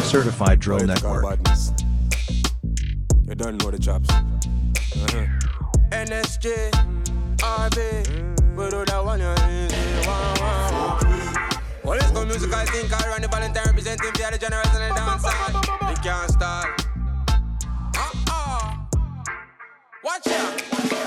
Certified Drill Political Network. badness. You don't know the chops. NSJ, RB, we do that one, you need one, one, one. Well, let's go musical think I run the Valentine representing for the generation and dance We can't start. Uh-uh. Watch out.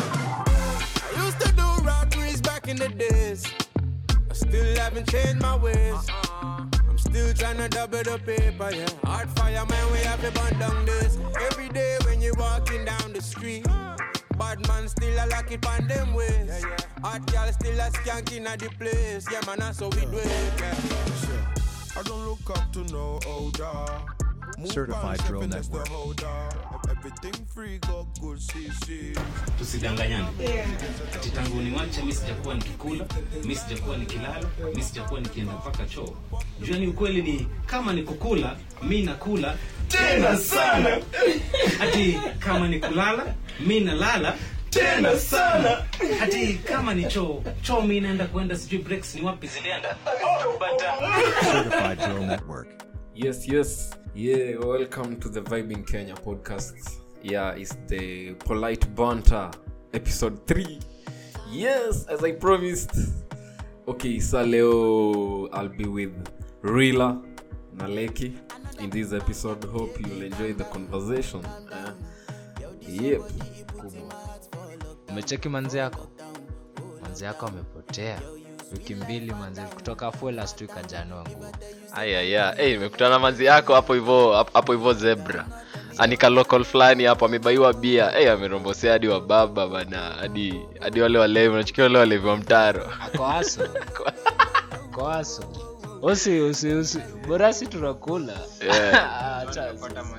I used to do robberies back in the days. I still haven't changed my ways. I'm still trying to double the paper, yeah. Hard fire, man, we have to burn down this. Every day when you're walking down the street. Bad man still a lock it on them ways. Hot girl still a skanking at the place. Yeah, man, that's how we do it. Yeah. I don't look up to no older. Move Certified on, Drill stepping as the Network. holder. Everything free, got good CC. tusidanganyane ati tangu niwache mi sijakuwa nikikula mi sijakuwa nikilala mi sijakuwa nikienda mpaka choo juani ukweli ni kama ni kukula mi nakula tena sana ati kama ni kulala mi nalala tena sana ati kama ni choo choo mi naenda kuenda sijui breaks ni wapi zilienda But, uh, Certified Drill Network. Yes, yes. Yeah, welcome to the Vibing Kenya podcast. Yeah, it's the Polite Banter episode 3. Yes, as I promised. Okay, so leo I'll be with Rila Naleki in this episode. Hope you'll enjoy the conversation. Uh, yep. Kubwa. umecheki manzi yako manzi yako amepotea wiki mbili manzi kutoka full last week ajanua nguo ayaya hey, nimekutana manzi yako hapo hivyo hapo hivyo zebra anika local fulani hapo amebaiwa bia hey, amerombosea hadi wa baba bana hadi hadi wale walevi unachukia wale walevi wa mtaro ako aso ako aso usi usi usi bora si tunakula Yeah. Acha,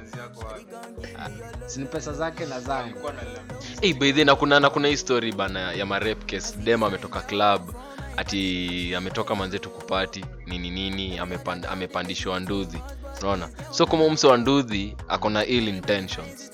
Ah, si ni pesa zake na zangu hey, baidhi na kuna na kuna hii story bana ya marep case dem ametoka club ati ametoka manzetu kupati nini nini amepand, amepandishwa nduthi unaona so kama mse wa nduthi ako na ill intentions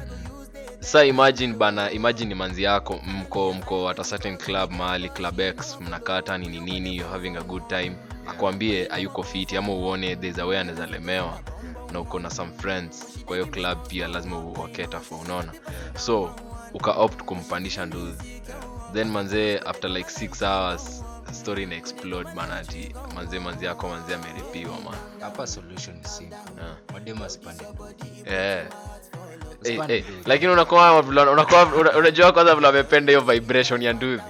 sa imagine bana imagine ni manzi yako mko mko at a certain club mahali club x mnakata nini nini you're having a good time akwambie ayuko fiti ama uone there's a way anaweza lemewa na uko na some friends kwa hiyo club pia lazima uwaketa for unaona so uka opt kumpandisha nduzi then manzee after like six hours story ina explode bana ati manzee manzi yako manzee ameripiwa man hapa solution ni simple Yeah. mademu asipande yeah. Hey, Usipande hey. nduthi. lakini unakuwa vile- unakuwa una- unajua kwanza vile amependa hiyo vibration ya nduthi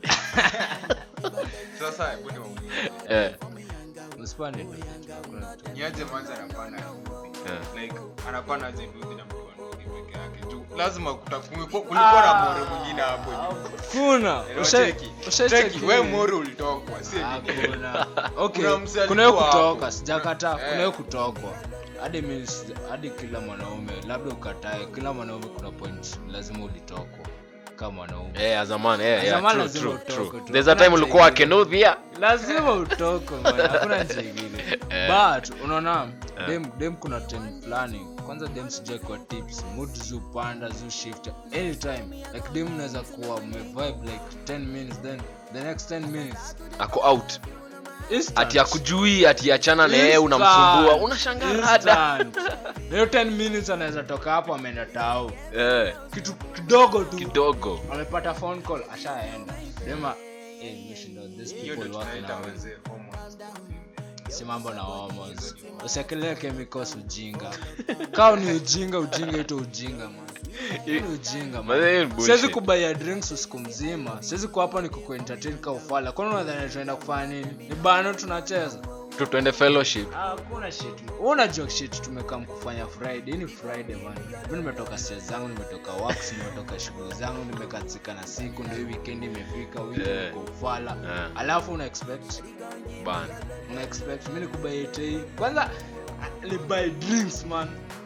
sasa hebu niwaulize. Eh, usipande nduthi, hakuna kitu. niaje manza anapanda nduthi eh. like anapanda aje nduthi na mtu wa nduthi peke yake juu lazima kuta- kulikuwa kulikuwa na moro mwingine hapo juu kuna Elewa, Usha- cheki. ushacheki Cheki, we moro ulitokwa si mimi. Hakuna. okay Kuna msee kuna hiyo alikuwa kutoka hapo. sijakataa kuna Eh. hiyo kutokwa hadi mi sija- hadi kila mwanaume labda ukatae kila mwanaume kuna point lazima ulitokwa kama mwanaume Eh, as a man, eh, As a yeah, man true, lazima true, utoke true. tu. There's a Hakuna time ulikuwa njia ingine. akenudhia lazima utokwe bwana, hakuna njia ingine but unaona dem, dem kuna time fulani kwanza dem sijai kwa tips mood zupanda zu shift anytime like dem unaweza kuwa umevibe like 10 minutes then the next 10 minutes ako out instant. ati akujui ati achana na yeye Instant. unamsumbua unashangaa rada Instant. hiyo 10 minutes anaweza toka hapo ameenda tao Eh, kitu kidogo tu kidogo amepata phone call ashaenda dema eh, you should know these hiyo people ndio work tunaita now wazee hormones. si mambo na homos usiakelee chemicals ujinga kao ni ujinga ujinga ito ujinga man Hii ni ujinga But hiyo ni man bullshit. siwezi kubaia drinks usiku mzima siwezi kuwa hapa ni kukuentertain ka ufala kwani unadhani tunaenda kufanya nini ni bano tunacheza tu tuende fellowship hakuna shit Wewe unajua shit tumekam kufanya friday Hii ni friday man mi nimetoka stia zangu nimetoka works nimetoka shughuli zangu nimekatika na siku ndio hii weekend imefika wiki Yeah. yeah. ufala Yeah. alafu una expect bana una expect mi nikubaitei kwanza ni buy drinks man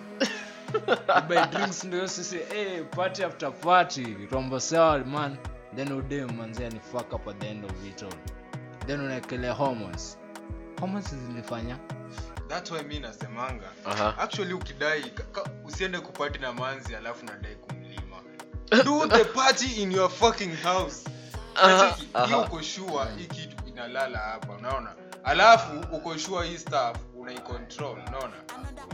Ni buy drinks ndio sisi hey, party after party rombo sawa man then udem manzia ni fuck up at the end of it all then unaekelea hormones hormones zilifanya That's why mi nasemanga Aha. actually ukidai ka- ka- usiende kupati na manzi alafu nadai kumlima do the party in your fucking house Aha, Unacheki? aha. hiyo uko sure hii kitu inalala hapa unaona alafu uko sure hii stuff unaicontrol unaona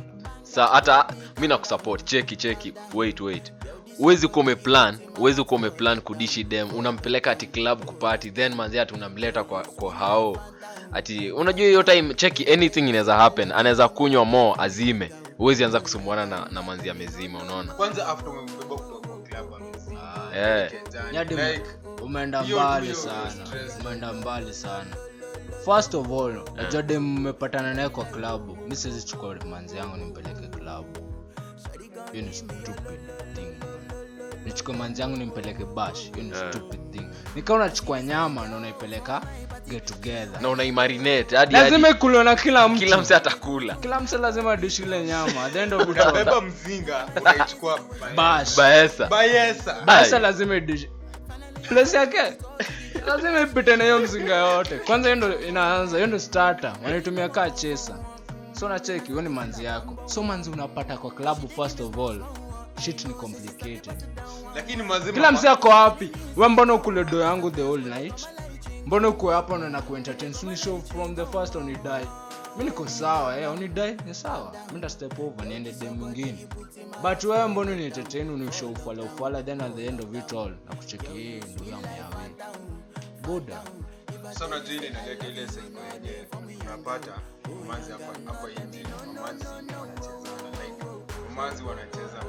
sa hata mi nakusupport cheki cheki wait wait uwezi kuwa umeplan uwezi kuwa umeplan kudishi dem unampeleka ati club kupati then manzi ati unamleta kwa, kwa hao ati unajua hiyo time cheki anything inaweza happen anaweza kunywa mo azime uwezi anza kusumbuana na, na manzi amezima unaona kwanza after umembeba kutoka kwa club amezima. Eh. Kijani, Nyadi like, umeenda hiyo mbali ndio sana stress. umeenda mbali sana first of all najua dem mmepatana naye kwa klabu mi siwezi chukua manzi yangu nimpeleke klabu hiyo ni stupid thing man. nichukue manzi yangu nimpeleke bash hiyo ni Eh. stupid thing nikaa unachukua nyama na unaipeleka get together na unaimarinate hadi lazima hadi ikuliwa na kila mtu kila mse atakula kila mse lazima dishi ile nyama at the end of it unabeba all, mzinga unaichukua bash baesa bayesa basa Ai. lazima idishi place yake lazima ipite na hiyo mzinga yote kwanza hiyo ndo inaanza hiyo ndo starter wanaitumia kaa chesa so nacheki hiyo ni manzi yako so manzi unapata kwa klabu first of all shit ni complicated lakini mazima kila msi ako wapi we mbona ukule do yangu the whole night mbona uko hapa na nakuentertain sini show from the first onidai mi niko sawa eh, onidai ni sawa mi nda step over niende dem mwingine but wewe mbona unientertain unishow ufala ufala then at the end of it all nakucheki hii ndugu yangu yawe buda sasa unajua ile inaleta ile sengo yenyewe unapata mamanzi hapa hapa nje mamanzi wanacheza like mamanzi wanacheza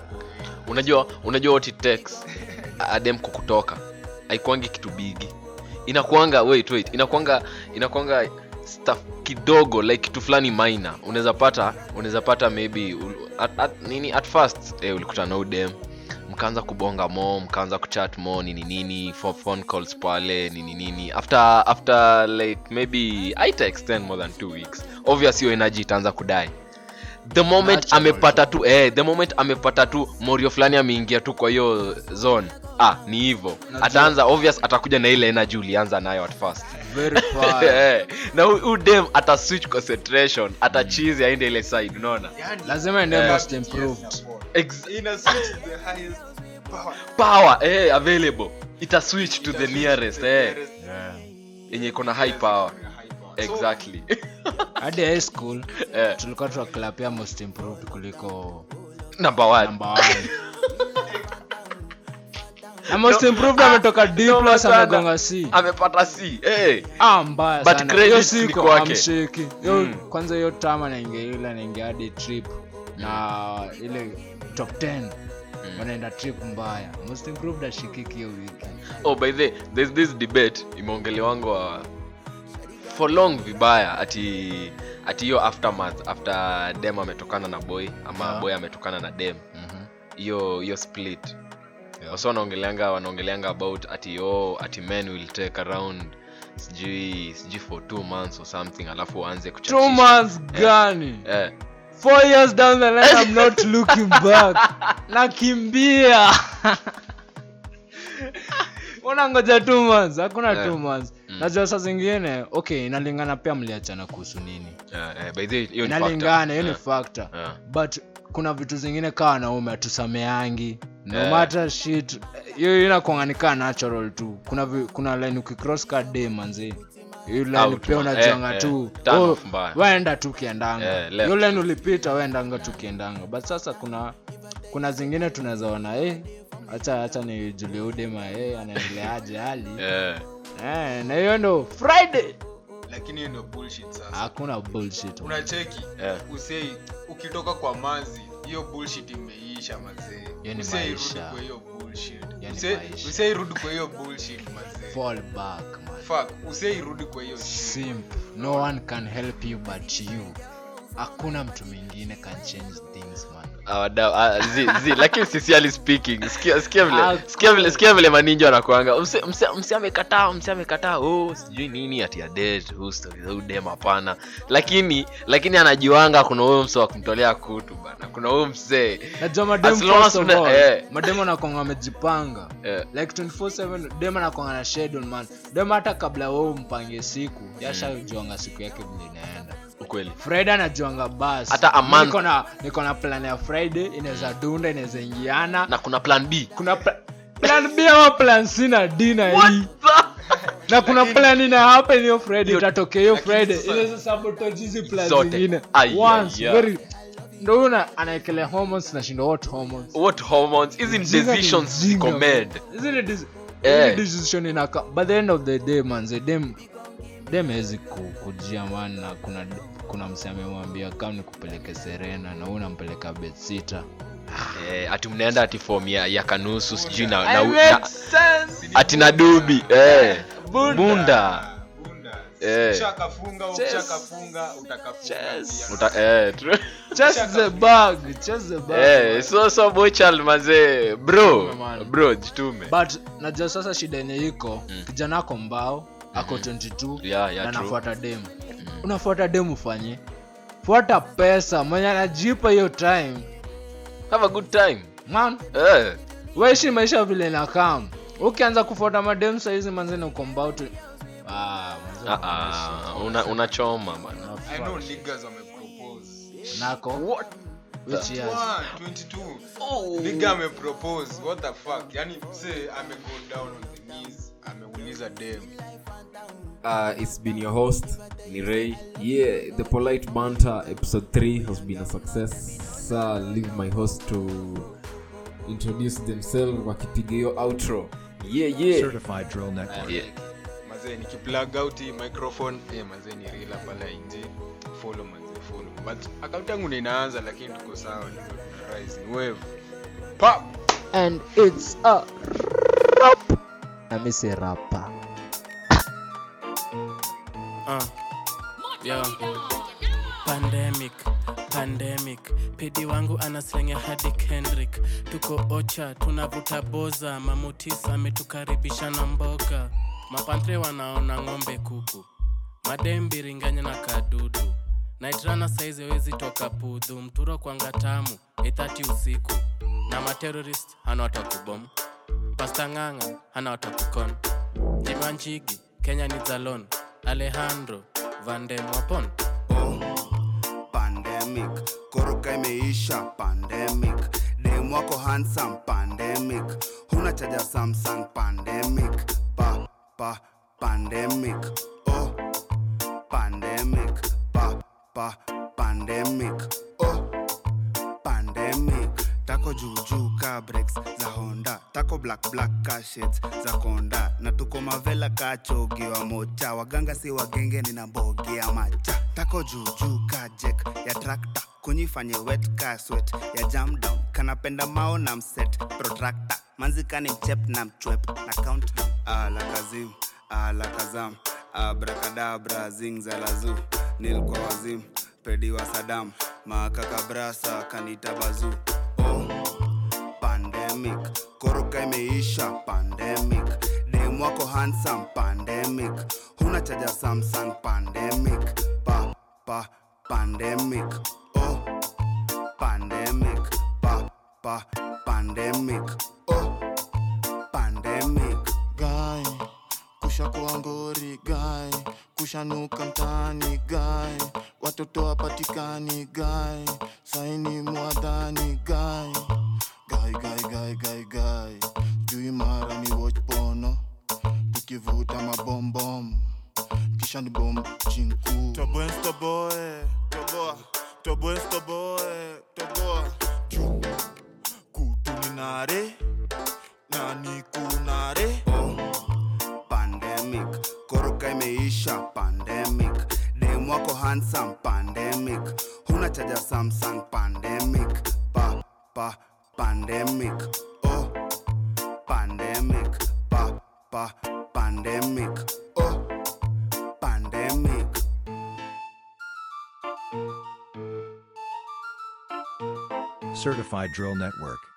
unajua unajua what it takes adem kukutoka haikuangi kitu bigi inakuanga wait wait inakuanga inakuanga stuff kidogo like kitu fulani minor unaweza pata unaweza pata maybe ul- at, at, nini at first eh, ulikutana na udem mkaanza kubonga mo mkaanza kuchat mo nini nini for phone calls pale nini nini after after like maybe aita extend more than two weeks obvious hiyo energy itaanza kudai the moment Natural. amepata tu eh, the moment amepata tu morio fulani ameingia tu kwa hiyo zone ah ni hivyo ataanza obvious atakuja na ile energy ulianza nayo at first very far Eh, na hu- hu dem ata switch concentration atachizi aende ile side unaona yani lazima ende Eh, most improved Ex- ina switch the highest power power eh, available ita switch to the Ita switch nearest to the eh, nearest yenye iko na high power high power. So, exactly hadi high school eh, tulikuwa tunaklapia most improved kuliko number one number one na most improved ametoka d no, plus sana. amegonga c amepata c eh. ah mbaya But sana credits hiyo ni siku kwake. amsheki hiyo Mm. kwanza hiyo tama naingia ile naingia hadi trip na ile top 10 wanaenda trip mbaya most improved ashikiki hiyo wiki oh by the there's this debate imeongelewangwa for long vibaya ati ati hiyo aftermath after dem ametokana na boy ama Ah. boy ametokana na dem hiyo hiyo split wasa wanaongeleanga wanaongeleanga about ati oh, ati men will take around sijui sijui for two months or something alafu waanze two kuchachisha. months gani eh, four years down the line i'm not looking back nakimbia unangoja two months hakuna Eh. two months najua saa zingine okay inalingana pia mliachana kuhusu nini eh, eh, by the way, hiyo ni factor. inalingana hiyo ni Eh, factor eh. but kuna vitu zingine kaa wanaume hatusameangi no Eh. matter shit hiyo inakuanganika natural tu kuna vi, kuna line ukicross ka day manzi hiyo line Out, pia man. unajuanga Eh, tu eh. Turn oh, off mbaya. waenda tu kiendanga Eh, left. hiyo line ulipita waendanga tu kiendanga but sasa kuna kuna zingine tunaweza ona eh acha acha ni Julie Udema eh anaendeleaje hali Eh, eh na hiyo ndo Friday lakini hiyo ndio bullshit sasa hakuna bullshit unacheki Eh. usei ukitoka kwa mazi hiyo bullshit imeisha mazee Hiyo ni usiairudi maisha. kwa hiyo bullshit Hiyo ni Usiai- maisha. usiairudi kwa hiyo bullshit mazee fall back man fuck usiairudi kwa hiyo shit. simp no one can help you but you hakuna mtu mwingine can change things man Ah, wadau, ah, zi, zi, lakini sincerely speaking sikia sikia vile Ah, sikia vile sikia vile maninja wanakuanga mse mse mse amekataa mse amekataa oh sijui nini ati ya date who story who dem hapana lakini lakini anajuanga kuna huyo mse wa kumtolea kutu bana kuna huyo msee najua madem As long first as of una- all, eh. madem anakwanga amejipanga Eh. like 24/7 dem anakwanga na schedule man dem hata kabla wewe umpange siku yashajuanga siku yake vile inaenda ukweli friday anajuanga bas Hata a Mi month. niko na niko na plan ya friday inaweza dunda inaweza ingiana na kuna plan b kuna pla- plan b ama plan c na d na e na kuna plan ina happen hiyo friday Hiyo- itatokea hiyo lakini friday sasa- inaweza sabotage hizi plan Zote. zingine Ai, ai, once ai. very ndo huyu na- anaekelea hormones nashinda what hormones what hormones hizi ni Jinga ni decisions jinga, ziko man. made Hizi ni dis- Eh. hizi decision inaka by the end of the day manze dem dem hezi kujia man na kuna kuna mse amemwambia kam ni kupeleke serena na huu nampeleka betsita eh, ati mnaenda ati form ya, ya kanusu sijui na, na, na, ati na dubi eh, bunda bunda Eh. ukishakafunga ukishakafunga utakafunga Chess. pia. Uta, eh, true. chase the bag chase the bag eh, so so bochal mazee bro Man. bro jitume but najua sasa shida yenye iko kijana ako mbao ako 22 Yeah, yeah, na true. nafuata demu unafuata demu ufanye fuata pesa mwenye anajipa hiyo time have a good time man eh. waishi maisha vile nakam ukianza kufuata mademu saizi manzeni uko mbao tu ah, manze, Ah, ah, una unachoma bana I know niggas wamepropose. nako which years One, 22. Nigga amepropose. What the fuck? Yani mse amego down on the knees. Ameuliza dem. Uh, it's been your host Nirei. Yeah, the polite banter episode three has been a success. So I'll leave my host to introduce themselves wakipiga hiyo outro. Yeah, yeah. Certified Drill Network. yeah. Mazee nikiplug out hii microphone, eh mazee ni rila pala nje. Follow mazee follow. But account yangu ndio inaanza lakini tuko sawa. Niko tuna rise ni wave. Pop. and it's a rap nami si rapa Uh, yeah. pandemic pandemic pedi wangu anaslenge hadi kendrick tuko ocha tunavuta boza mamutis ametukaribisha na mboga mapantre wanaona ng'ombe kuku madembiringanya na kadudu naitrana saizi wezi toka pudhu mturo kwanga tamu ithati usiku na materorist hana watakubom pasta ng'ang'a hana watakukon jimanjigi kenya ni zalon alejandro vandemwapon pandemic koroka imeisha pandemic dem wako handsome pandemic huna chaja samsung pandemic pa pa pandemic oh pandemic pa pa pandemic oh pandemic tako juujuu ka breaks za honda tako black black ka shades za konda na tuko mavela ka chogiwa mocha waganga si wagenge nina mbogi ya macha tako juujuu ka jek ya trakta kunyifanye wet ka swet ya jam down kanapenda mao na mset protractor manzikani mchep na mchwep na countdown ala kazim ala kazam abrakadabra zingzalazu nilkwa wazim pedi wa sadam makakabrasa kanita bazu oh pandemic koroka imeisha pandemic dem wako handsome pandemic huna chaja samsung pandemic pa pa pandemic oh pandemic pa pa pandemic oh pandemic guy kushakuwa ngori guy kushanuka mtaani guy watoto wapatikani guy saini mwadhani guy guy guy guy guy guy jui mara ni watch pono tukivuta mabombom kisha ni bom chinku toboe toboe toboa toboe toboe toboa juu kutuninare nani kunare pandemic koroka imeisha pandemic dem wako handsome pandemic huna chaja samsung pandemic pa pa pandemic oh pandemic pa pa pandemic oh pandemic Certified Drill Network.